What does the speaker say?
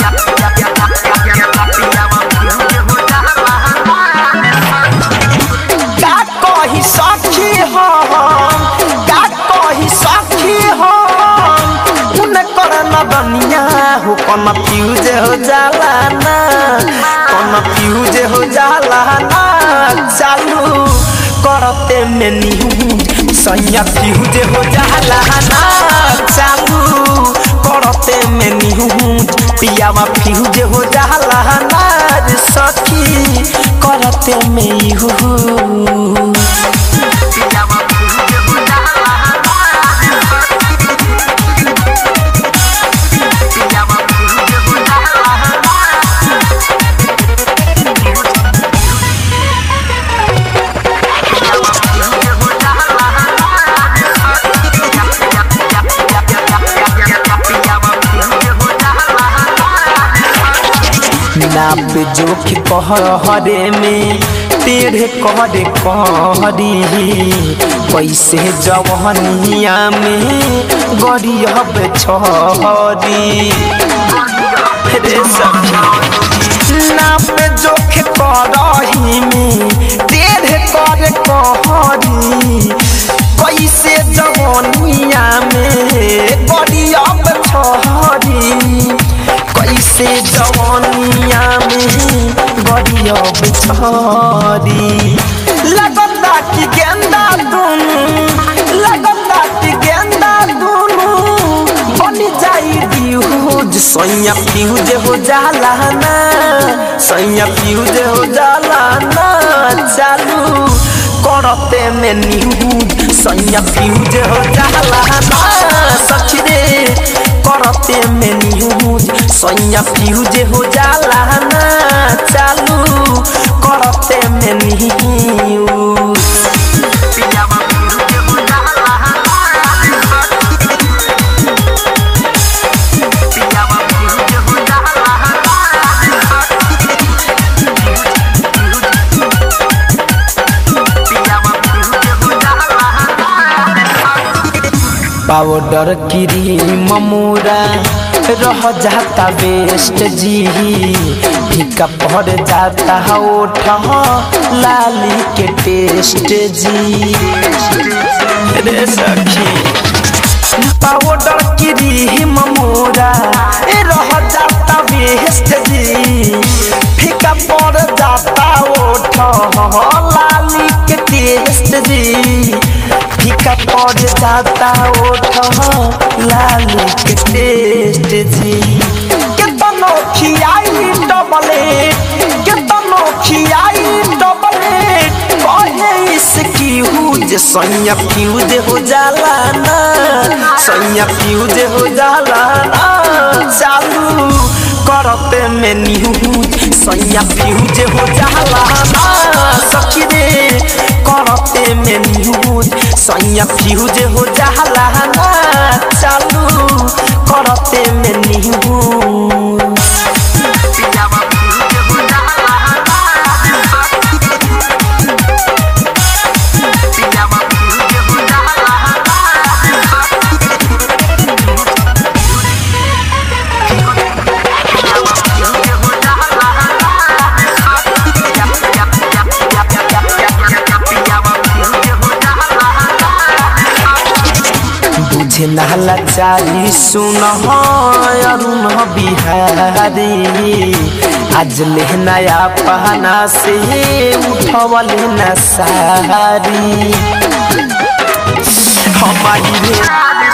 का कही सखी हम का कही सखी हम उनकर नदनिया हो कन फ्यूज हो जाला ना कन फ्यूज हो जाला ना चालू करते में न्यूज सैया फ्यूज हो जाला ना चालू करते में न्यूज पियावा फ्यूज हो जाला ना रे सखी करते में यूज नाप जोख कहरे में टेढ़े कहरे कहरी पैसे जवनिया में गरीब छहरी रे सखी नाप जोख करही में टेढ़े कर कहरी कैसे जवनिया में गरीब छहरी कैसे जवानिया में गरीब छरी लगता कि गेंदा दुनू लगता कि गेंदा दुनू बन जाई फ्यूज सैया फ्यूज हो जाला ना सैया फ्यूज हो जाला ना चालू करते में न्यूज सैया फ्यूज हो जाला ना सखी रे करते में न्यूज सैया फ्यूज हो जाला ना चालू करते में न्यूज पाउडर क्रीम ममूरा रह जाता बेस्ट जी फीका पड़ जाता ओठ लाली के टेस्ट जी रे सखी पाउडर क्रीम ममूरा रह जाता बेस्ट जी फीका पड़ जाता ओठ लाली के टेस्ट जी फीका पड़ जाता ओठ लालू के टेस्ट जी केतनो खियाई डबलेट केतनो खियाई डबलेट कहे इसकी हुज सैया फ्यूज हो जाला ना सैया फ्यूज हो जाला ना चालू करते में न्यूज सैया फ्यूज हो जाला ना सखी रे करते में न्यूज सैया फ्यूज हो जाला ना चालू करते में न्यूज बुझे नहला चारी सुन अरुण बिहारी आज ले नया पहना से उठवल न सारी हमारी रे